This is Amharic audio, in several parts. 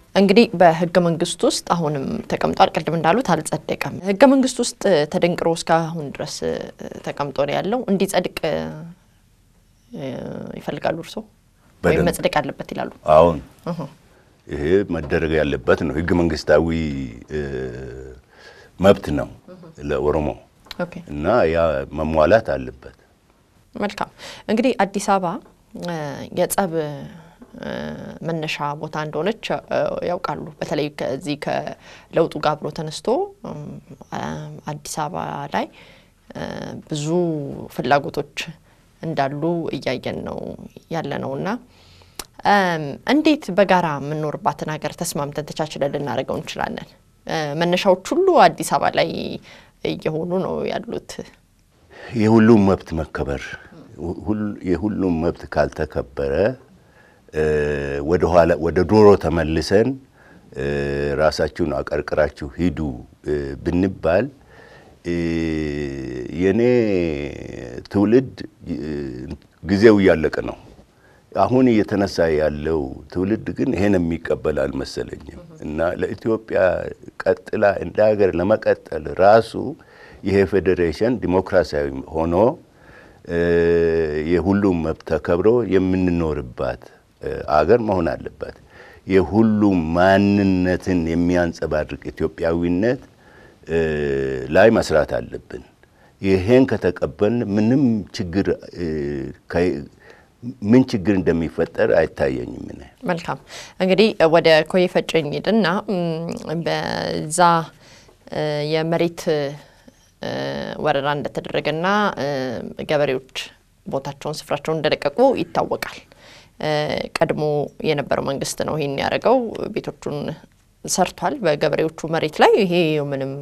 እንግዲህ በህገ መንግስት ውስጥ አሁንም ተቀምጧል። ቅድም እንዳሉት አልጸደቀም። ህገ መንግስት ውስጥ ተደንቅሮ እስካሁን ድረስ ተቀምጦ ነው ያለው። እንዲጸድቅ ይፈልጋሉ እርስዎ ወይም መጽደቅ አለበት ይላሉ? አሁን ይሄ መደረግ ያለበት ነው። ህገ መንግስታዊ መብት ነው ለኦሮሞ እና ያ መሟላት አለበት። መልካም እንግዲህ አዲስ አበባ የጸብ መነሻ ቦታ እንደሆነች ያውቃሉ። በተለይ ከዚህ ከለውጡ ጋር አብሮ ተነስቶ አዲስ አበባ ላይ ብዙ ፍላጎቶች እንዳሉ እያየን ነው ያለ ነው እና እንዴት በጋራ የምንኖርባትን ሀገር ተስማምተን ተቻችለን ልናደርገው እንችላለን? መነሻዎች ሁሉ አዲስ አበባ ላይ እየሆኑ ነው ያሉት። የሁሉም መብት መከበር የሁሉም መብት ካልተከበረ ወደ ኋላ ወደ ዶሮ ተመልሰን ራሳችሁን አቀርቅራችሁ ሂዱ ብንባል የኔ ትውልድ ጊዜው እያለቀ ነው። አሁን እየተነሳ ያለው ትውልድ ግን ይሄን የሚቀበል አልመሰለኝም እና ለኢትዮጵያ ቀጥላ እንደ ሀገር ለመቀጠል ራሱ ይሄ ፌዴሬሽን ዲሞክራሲያዊ ሆኖ የሁሉም መብት ተከብሮ የምንኖርባት አገር መሆን አለባት። የሁሉም ማንነትን የሚያንጸባርቅ ኢትዮጵያዊነት ላይ መስራት አለብን። ይሄን ከተቀበልን ምንም ችግር ምን ችግር እንደሚፈጠር አይታየኝም። ነ መልካም እንግዲህ ወደ ኮዬ ፈጬ እንሂድና በዛ የመሬት ወረራ እንደተደረገና ገበሬዎች ቦታቸውን ስፍራቸውን እንደለቀቁ ይታወቃል። ቀድሞ የነበረው መንግስት ነው ይህን ያደረገው። ቤቶቹን ሰርቷል በገበሬዎቹ መሬት ላይ። ይሄ ምንም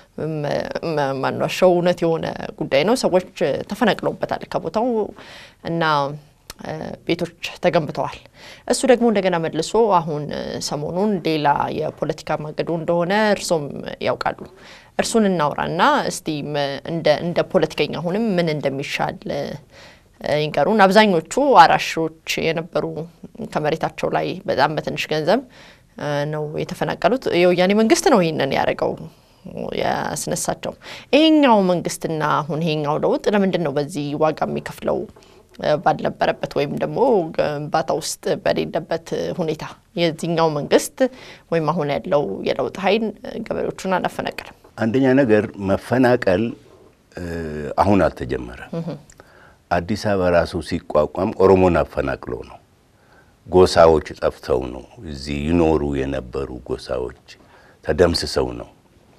ማኗሻው እውነት የሆነ ጉዳይ ነው። ሰዎች ተፈናቅለውበታል ከቦታው እና ቤቶች ተገንብተዋል። እሱ ደግሞ እንደገና መልሶ አሁን ሰሞኑን ሌላ የፖለቲካ ማገዶ እንደሆነ እርሶም ያውቃሉ። እርሱን እናውራና እስቲ እንደ ፖለቲከኛ አሁንም ምን እንደሚሻል ይንገሩን። አብዛኞቹ አራሾች የነበሩ ከመሬታቸው ላይ በጣም በትንሽ ገንዘብ ነው የተፈናቀሉት። የወያኔ መንግስት ነው ይህንን ያደረገው ያስነሳቸው። ይሄኛው መንግስትና አሁን ይሄኛው ለውጥ ለምንድን ነው በዚህ ዋጋ የሚከፍለው ባልነበረበት ወይም ደግሞ ግንባታ ውስጥ በሌለበት ሁኔታ የዚህኛው መንግስት ወይም አሁን ያለው የለውጥ ኃይል ገበሬዎቹን አላፈናቀልም? አንደኛ ነገር መፈናቀል አሁን አልተጀመረም። አዲስ አበባ ራሱ ሲቋቋም ኦሮሞን አፈናቅሎ ነው። ጎሳዎች ጠፍተው ነው። እዚህ ይኖሩ የነበሩ ጎሳዎች ተደምስሰው ነው።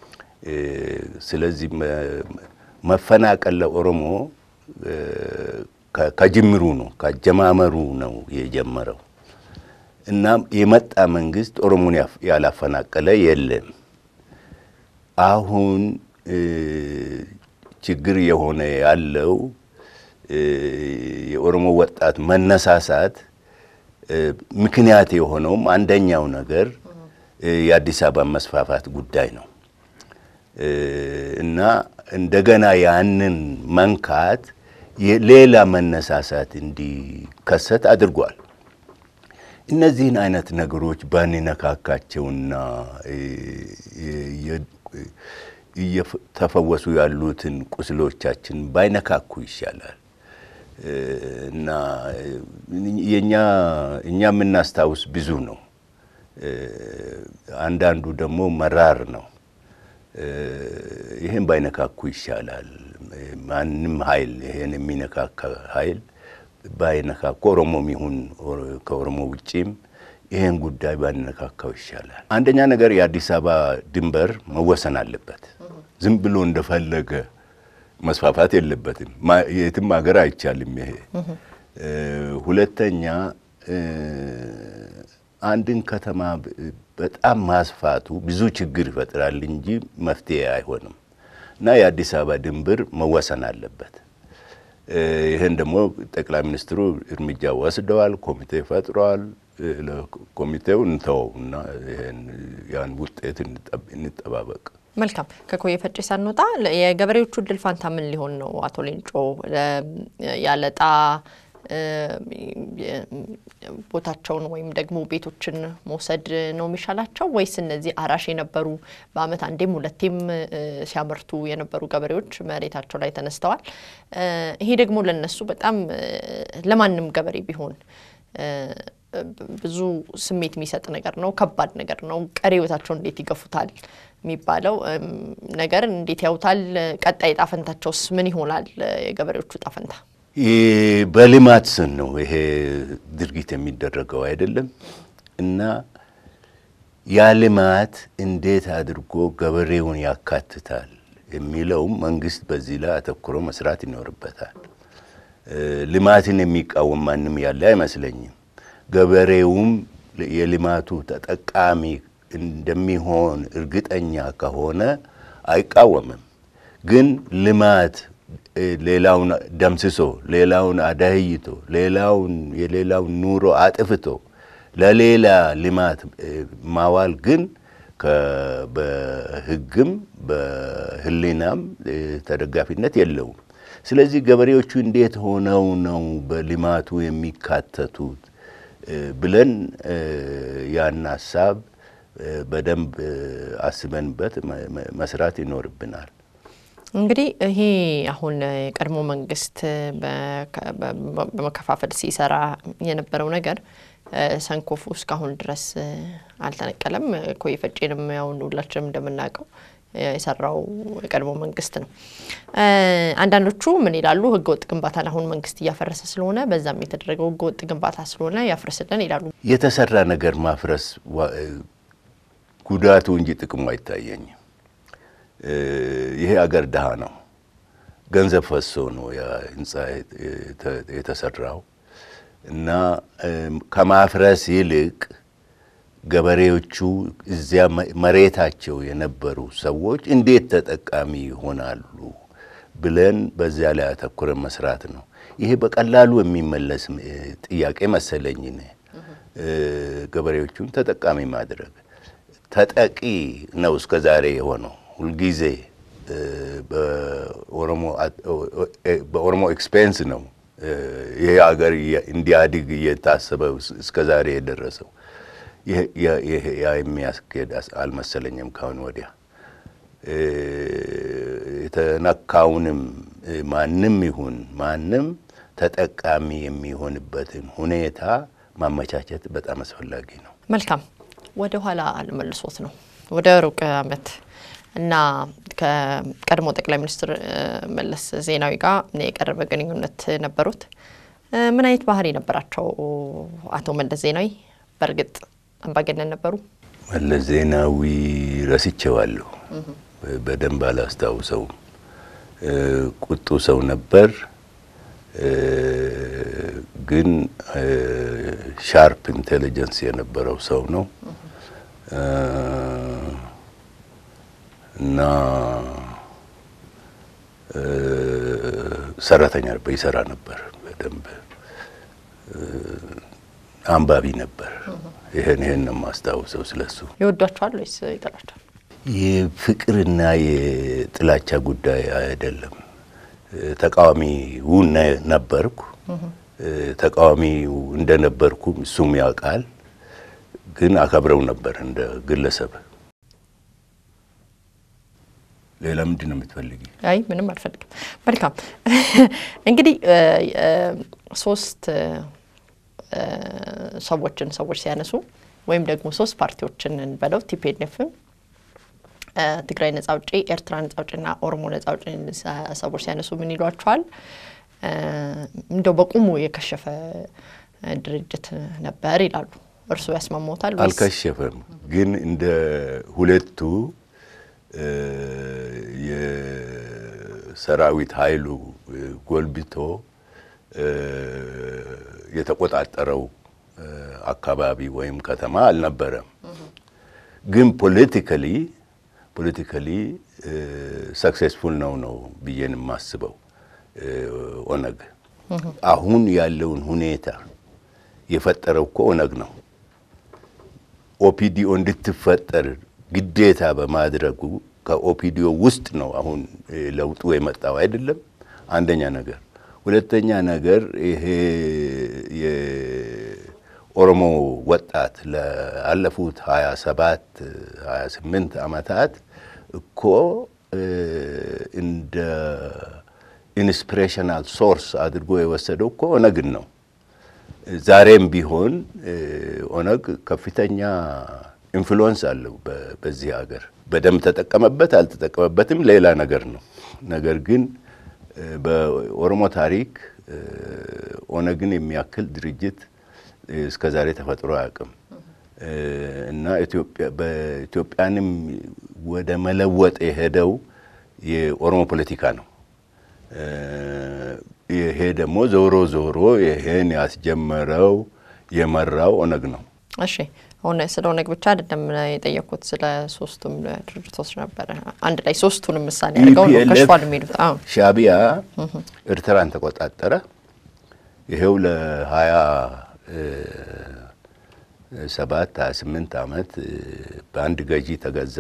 ስለዚህ መፈናቀል ለኦሮሞ ከጅምሩ ነው ከአጀማመሩ ነው የጀመረው እና የመጣ መንግስት ኦሮሞን ያላፈናቀለ የለም። አሁን ችግር የሆነ ያለው የኦሮሞ ወጣት መነሳሳት ምክንያት የሆነውም አንደኛው ነገር የአዲስ አበባ መስፋፋት ጉዳይ ነው እና እንደገና ያንን መንካት ሌላ መነሳሳት እንዲከሰት አድርጓል። እነዚህን አይነት ነገሮች ባንነካካቸውና እየተፈወሱ ያሉትን ቁስሎቻችን ባይነካኩ ይሻላል እና የኛ እኛ የምናስታውስ ብዙ ነው። አንዳንዱ ደግሞ መራር ነው። ይህን ባይነካኩ ይሻላል። ማንም ኃይል ይሄን የሚነካካ ኃይል ባይነካኩ ኦሮሞም ይሁን ከኦሮሞ ውጪም ይሄን ጉዳይ ባንነካካው ይሻላል። አንደኛ ነገር የአዲስ አበባ ድንበር መወሰን አለበት። ዝም ብሎ እንደፈለገ መስፋፋት የለበትም። የትም ሀገር አይቻልም ይሄ። ሁለተኛ አንድን ከተማ በጣም ማስፋቱ ብዙ ችግር ይፈጥራል እንጂ መፍትሄ አይሆንም እና የአዲስ አበባ ድንበር መወሰን አለበት። ይህን ደግሞ ጠቅላይ ሚኒስትሩ እርምጃ ወስደዋል። ኮሚቴ ፈጥረዋል። ለኮሚቴው እንተወው እና ያን ውጤት እንጠባበቅ። መልካም። ከኮዬ ፈጬ ሳንወጣ የገበሬዎቹ እድል ፋንታ ምን ሊሆን ነው? አቶ ሌንጮ ያለጣ ቦታቸውን ወይም ደግሞ ቤቶችን መውሰድ ነው የሚሻላቸው ወይስ እነዚህ አራሽ የነበሩ በዓመት አንዴም ሁለቴም ሲያመርቱ የነበሩ ገበሬዎች መሬታቸው ላይ ተነስተዋል። ይሄ ደግሞ ለነሱ በጣም ለማንም ገበሬ ቢሆን ብዙ ስሜት የሚሰጥ ነገር ነው። ከባድ ነገር ነው። ቀሪ ህይወታቸው እንዴት ይገፉታል የሚባለው ነገር እንዴት ያውታል? ቀጣይ ጣፈንታቸውስ ምን ይሆናል? የገበሬዎቹ ጣፈንታ በልማት ስን ነው ይሄ ድርጊት የሚደረገው አይደለም እና ያ ልማት እንዴት አድርጎ ገበሬውን ያካትታል የሚለውም መንግስት በዚህ ላይ አተኩሮ መስራት ይኖርበታል። ልማትን የሚቃወም ማንም ያለ አይመስለኝም። ገበሬውም የልማቱ ተጠቃሚ እንደሚሆን እርግጠኛ ከሆነ አይቃወምም። ግን ልማት ሌላውን ደምስሶ ሌላውን አዳህይቶ ሌላውን የሌላውን ኑሮ አጥፍቶ ለሌላ ልማት ማዋል ግን በሕግም በሕሊናም ተደጋፊነት የለውም። ስለዚህ ገበሬዎቹ እንዴት ሆነው ነው በልማቱ የሚካተቱት ብለን ያን ሀሳብ በደንብ አስበንበት መስራት ይኖርብናል። እንግዲህ ይሄ አሁን የቀድሞ መንግስት በመከፋፈል ሲሰራ የነበረው ነገር ሰንኮፉ እስካሁን ድረስ አልተነቀለም። ኮዬ ፈጬንም ያው ሁላችንም እንደምናውቀው የሰራው የቀድሞ መንግስት ነው። አንዳንዶቹ ምን ይላሉ? ህገወጥ ግንባታን አሁን መንግስት እያፈረሰ ስለሆነ በዛም የተደረገው ህገወጥ ግንባታ ስለሆነ ያፍርስልን ይላሉ። የተሰራ ነገር ማፍረስ ጉዳቱ እንጂ ጥቅሙ አይታየኝም። ይሄ አገር ድሃ ነው። ገንዘብ ፈሶ ነው ያ ህንፃ የተሰራው እና ከማፍረስ ይልቅ ገበሬዎቹ እዚያ መሬታቸው የነበሩ ሰዎች እንዴት ተጠቃሚ ይሆናሉ ብለን በዚያ ላይ አተኩረን መስራት ነው። ይሄ በቀላሉ የሚመለስ ጥያቄ መሰለኝ። ገበሬዎቹን ተጠቃሚ ማድረግ ተጠቂ ነው እስከ ዛሬ የሆነው ሁልጊዜ በኦሮሞ ኤክስፔንስ ነው ይሄ ሀገር እንዲያድግ እየታሰበ እስከ ዛሬ የደረሰው። ያ የሚያስኬድ አልመሰለኝም። ካሁን ወዲያ የተነካውንም ማንም ይሁን ማንም ተጠቃሚ የሚሆንበትን ሁኔታ ማመቻቸት በጣም አስፈላጊ ነው። መልካም ወደ ኋላ አልመልሶት ነው ወደ ሩቅ ዓመት እና ከቀድሞ ጠቅላይ ሚኒስትር መለስ ዜናዊ ጋር የቀረበ ግንኙነት ነበሩት። ምን አይነት ባህሪ ነበራቸው አቶ መለስ ዜናዊ? በእርግጥ አምባገነን ነበሩ? መለስ ዜናዊ ረስቼዋለሁ፣ በደንብ አላስታውሰውም። ቁጡ ሰው ነበር፣ ግን ሻርፕ ኢንቴሊጀንስ የነበረው ሰው ነው እና ሰራተኛ ነበር፣ ይሰራ ነበር በደንብ አንባቢ ነበር። ይህን ይህን ነው የማስታውሰው ስለሱ። ይወዷቸዋል ወይስ ይጠላቸዋል? የፍቅርና የጥላቻ ጉዳይ አይደለም። ተቃዋሚው ነበርኩ። ተቃዋሚው እንደነበርኩም እሱም ያውቃል። ግን አከብረው ነበር እንደ ግለሰብ። ሌላ ምንድን ነው የምትፈልጊ? አይ ምንም አልፈልግም። መልካም እንግዲህ ሶስት ሰዎችን ሰዎች ሲያነሱ ወይም ደግሞ ሶስት ፓርቲዎችን እንበለው ቲፒኤልኤፍን፣ ትግራይ ነጻ አውጪ፣ ኤርትራ ነጻ አውጪና ኦሮሞ ነጻ አውጪ ሰዎች ሲያነሱ ምን ይሏቸዋል? እንደው በቁሙ የከሸፈ ድርጅት ነበር ይላሉ። እርስዎ ያስማማዎታል? አልከሸፈም፣ ግን እንደ ሁለቱ የሰራዊት ኃይሉ ጎልብቶ የተቆጣጠረው አካባቢ ወይም ከተማ አልነበረም። ግን ፖለቲካሊ ፖለቲካሊ ሰክሴስፉል ነው ነው ብዬን የማስበው ኦነግ። አሁን ያለውን ሁኔታ የፈጠረው እኮ ኦነግ ነው። ኦፒዲኦ እንድትፈጠር ግዴታ በማድረጉ ከኦፒዲኦ ውስጥ ነው አሁን ለውጡ የመጣው አይደለም። አንደኛ ነገር። ሁለተኛ ነገር ይሄ የኦሮሞ ወጣት ላለፉት 27 28 ዓመታት እኮ እንደ ኢንስፒሬሽናል ሶርስ አድርጎ የወሰደው እኮ ኦነግን ነው። ዛሬም ቢሆን ኦነግ ከፍተኛ ኢንፍሉወንስ አለው በዚህ ሀገር። በደንብ ተጠቀመበት አልተጠቀመበትም ሌላ ነገር ነው። ነገር ግን በኦሮሞ ታሪክ ኦነግን የሚያክል ድርጅት እስከ ዛሬ ተፈጥሮ አያውቅም እና በኢትዮጵያንም ወደ መለወጥ የሄደው የኦሮሞ ፖለቲካ ነው። ይሄ ደግሞ ዞሮ ዞሮ ይሄን ያስጀመረው የመራው ኦነግ ነው። እሺ አሁን ስለ ኦነግ ብቻ አይደለም የጠየኩት፣ ስለ ሶስቱም ድርጅቶች ነበረ። አንድ ላይ ሶስቱንም ምሳሌ አድርገው ነው ከሽፏል የሚሉት። አዎ ሻዕቢያ ኤርትራን ተቆጣጠረ። ይሄው ለሀያ ሰባት ሀያ ስምንት ዓመት በአንድ ገዢ ተገዛ።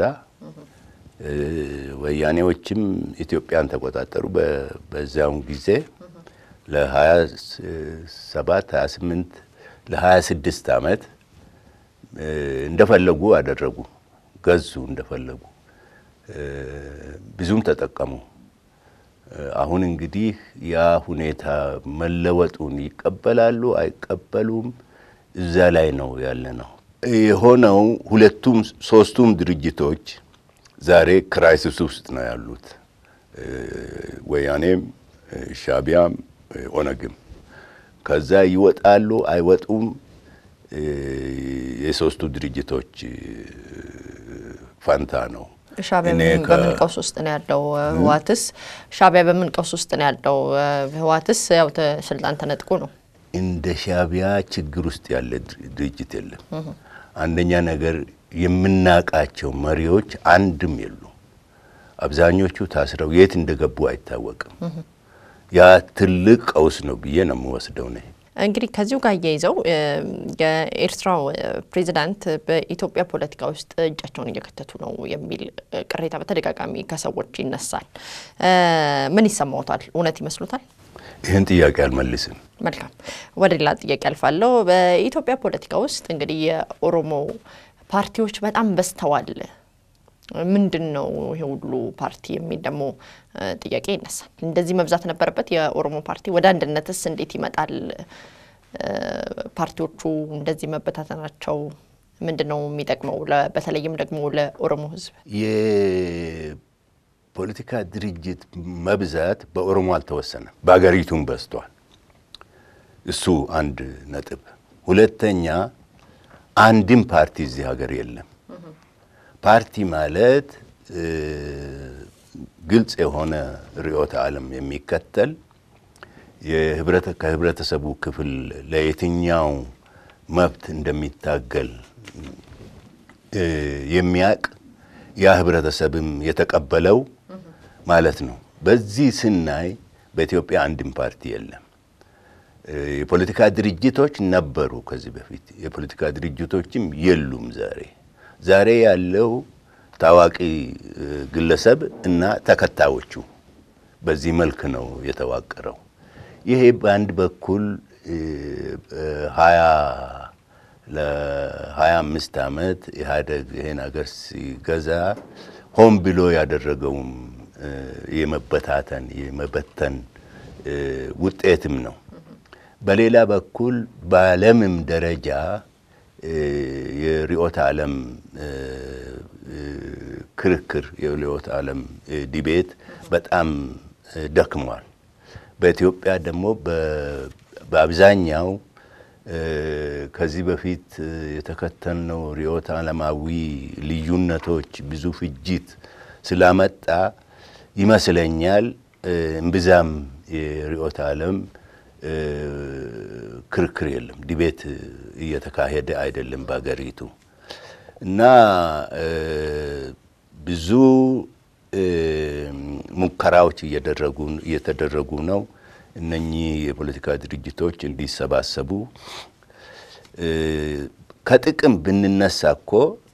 ወያኔዎችም ኢትዮጵያን ተቆጣጠሩ። በዚያውን ጊዜ ለሀያ ሰባት ሀያ ስምንት ለሀያ ስድስት ዓመት እንደፈለጉ አደረጉ፣ ገዙ እንደፈለጉ፣ ብዙም ተጠቀሙ። አሁን እንግዲህ ያ ሁኔታ መለወጡን ይቀበላሉ አይቀበሉም፣ እዛ ላይ ነው ያለ ነው የሆነው። ሁለቱም ሶስቱም ድርጅቶች ዛሬ ክራይሲስ ውስጥ ነው ያሉት፣ ወያኔም ሻዕቢያም ኦነግም። ከዛ ይወጣሉ አይወጡም የሶስቱ ድርጅቶች ፋንታ ነው። ሻዕቢያ በምን ቀውስ ውስጥ ነው ያለው? ህወሓትስ ሻዕቢያ በምን ቀውስ ውስጥ ነው ያለው? ህወሓትስ ያው ስልጣን ተነጥቆ ነው። እንደ ሻዕቢያ ችግር ውስጥ ያለ ድርጅት የለም። አንደኛ ነገር የምናቃቸው መሪዎች አንድም የሉ። አብዛኞቹ ታስረው የት እንደገቡ አይታወቅም። ያ ትልቅ ቀውስ ነው ብዬ ነው የምወስደው ነ እንግዲህ ከዚሁ ጋር እያይዘው የኤርትራው ፕሬዚዳንት በኢትዮጵያ ፖለቲካ ውስጥ እጃቸውን እየከተቱ ነው የሚል ቅሬታ በተደጋጋሚ ከሰዎች ይነሳል። ምን ይሰማዎታል? እውነት ይመስሉታል? ይህን ጥያቄ አልመልስም። መልካም፣ ወደ ሌላ ጥያቄ አልፋለሁ። በኢትዮጵያ ፖለቲካ ውስጥ እንግዲህ የኦሮሞ ፓርቲዎች በጣም በዝተዋል። ምንድን ነው ይሄ ሁሉ ፓርቲ የሚል ደግሞ ጥያቄ ይነሳል። እንደዚህ መብዛት ነበረበት የኦሮሞ ፓርቲ? ወደ አንድነትስ እንዴት ይመጣል? ፓርቲዎቹ እንደዚህ መበታተናቸው ምንድን ነው የሚጠቅመው? በተለይም ደግሞ ለኦሮሞ ሕዝብ የፖለቲካ ድርጅት መብዛት በኦሮሞ አልተወሰነም፣ በሀገሪቱም በዝቷል። እሱ አንድ ነጥብ። ሁለተኛ አንድም ፓርቲ እዚህ ሀገር የለም። ፓርቲ ማለት ግልጽ የሆነ ርዕዮተ ዓለም የሚከተል ከህብረተሰቡ ክፍል ለየትኛው መብት እንደሚታገል የሚያቅ ያ ህብረተሰብም የተቀበለው ማለት ነው። በዚህ ስናይ በኢትዮጵያ አንድም ፓርቲ የለም። የፖለቲካ ድርጅቶች ነበሩ ከዚህ በፊት። የፖለቲካ ድርጅቶችም የሉም ዛሬ። ዛሬ ያለው ታዋቂ ግለሰብ እና ተከታዮቹ በዚህ መልክ ነው የተዋቀረው። ይሄ በአንድ በኩል ሀያ ለሀያ አምስት ዓመት ኢህአዴግ ይሄን ሀገር ሲገዛ ሆን ብሎ ያደረገውም የመበታተን የመበተን ውጤትም ነው። በሌላ በኩል በዓለምም ደረጃ የርዕዮተ ዓለም ክርክር የርዕዮተ ዓለም ዲቤት በጣም ደክሟል። በኢትዮጵያ ደግሞ በአብዛኛው ከዚህ በፊት የተከተልነው ርዕዮተ ዓለማዊ ልዩነቶች ብዙ ፍጅት ስላመጣ ይመስለኛል እምብዛም የርዕዮተ ዓለም ክርክር የለም፣ ዲቤት እየተካሄደ አይደለም በሀገሪቱ እና ብዙ ሙከራዎች እየተደረጉ ነው። እነኚህ የፖለቲካ ድርጅቶች እንዲሰባሰቡ ከጥቅም ብንነሳ እኮ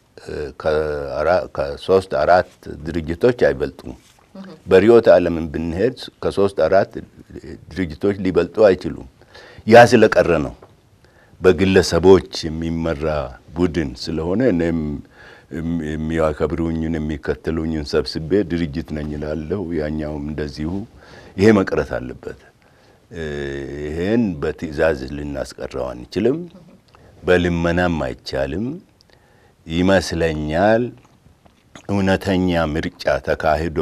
ከሶስት አራት ድርጅቶች አይበልጡም። በርዕዮተ ዓለምን ብንሄድ ከሶስት አራት ድርጅቶች ሊበልጡ አይችሉም። ያ ስለቀረ ነው። በግለሰቦች የሚመራ ቡድን ስለሆነ እኔም የሚያከብሩኝን የሚከተሉኝን ሰብስቤ ድርጅት ነኝ እላለሁ። ያኛውም እንደዚሁ። ይሄ መቅረት አለበት። ይሄን በትዕዛዝ ልናስቀረው አንችልም። በልመናም አይቻልም። ይመስለኛል እውነተኛ ምርጫ ተካሂዶ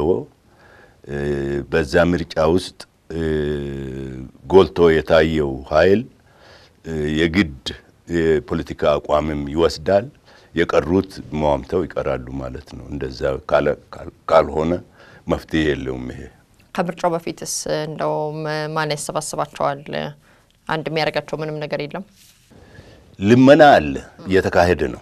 በዛ ምርጫ ውስጥ ጎልቶ የታየው ኃይል የግድ የፖለቲካ አቋምም ይወስዳል። የቀሩት መዋምተው ይቀራሉ ማለት ነው። እንደዛ ካልሆነ መፍትሄ የለውም። ይሄ ከምርጫው በፊትስ እንደው ማን ያሰባስባቸዋል? አንድ የሚያደርጋቸው ምንም ነገር የለም። ልመና አለ፣ እየተካሄደ ነው።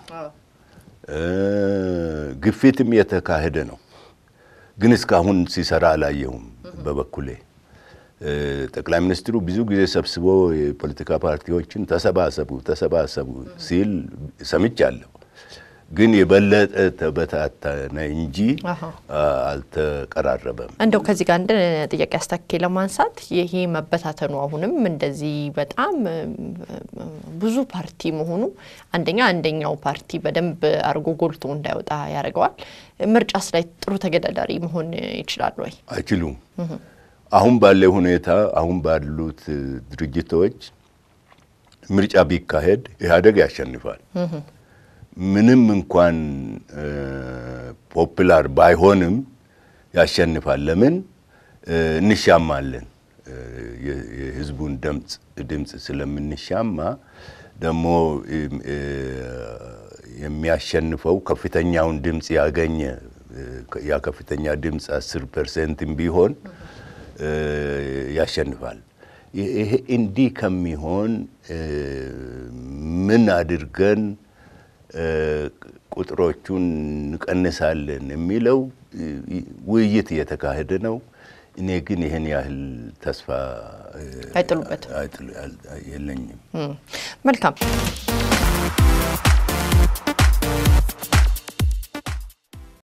ግፊትም እየተካሄደ ነው። ግን እስካሁን ሲሰራ አላየሁም። በበኩሌ ጠቅላይ ሚኒስትሩ ብዙ ጊዜ ሰብስቦ የፖለቲካ ፓርቲዎችን ተሰባሰቡ ተሰባሰቡ ሲል ሰምቻለሁ። ግን የበለጠ ተበታተነ እንጂ አልተቀራረበም። እንደው ከዚህ ጋር አንድ ጥያቄ አስታኬ ለማንሳት ይሄ መበታተኑ አሁንም እንደዚህ በጣም ብዙ ፓርቲ መሆኑ አንደኛ አንደኛው ፓርቲ በደንብ አድርጎ ጎልቶ እንዳይወጣ ያደርገዋል። ምርጫስ ላይ ጥሩ ተገዳዳሪ መሆን ይችላሉ ወይ? አይችሉም። አሁን ባለ ሁኔታ አሁን ባሉት ድርጅቶች ምርጫ ቢካሄድ ኢህአዴግ ያሸንፋል። ምንም እንኳን ፖፕላር ባይሆንም ያሸንፋል። ለምን እንሻማለን? የህዝቡን ድምፅ ድምፅ ስለምንሻማ ደግሞ የሚያሸንፈው ከፍተኛውን ድምፅ ያገኘ ያ ከፍተኛ ድምፅ አስር ፐርሰንትም ቢሆን ያሸንፋል። ይሄ እንዲህ ከሚሆን ምን አድርገን ቁጥሮቹን እንቀንሳለን የሚለው ውይይት እየተካሄደ ነው። እኔ ግን ይህን ያህል ተስፋ አይጥሉበትም የለኝም። መልካም